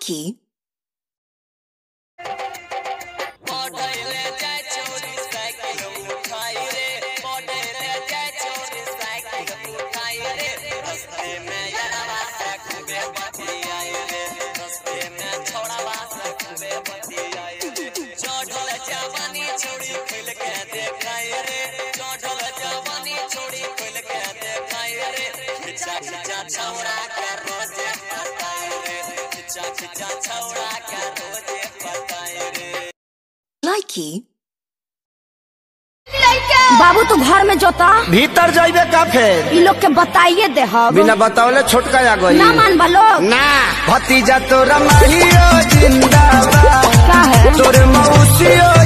Likey. छौड़ा के रोजे पताए रे खिचा खिचा छौड़ा के रोजे पताए रे Likey. बाबू तू घर में जोता भीतर जाइबे का फेर ई लोग के बताइए दे हम बिना बतावले छोटका आ गई ना मान बा लोग ना भतीजा तोरा माहियो जिंदाबाद का है तोरे मौसियो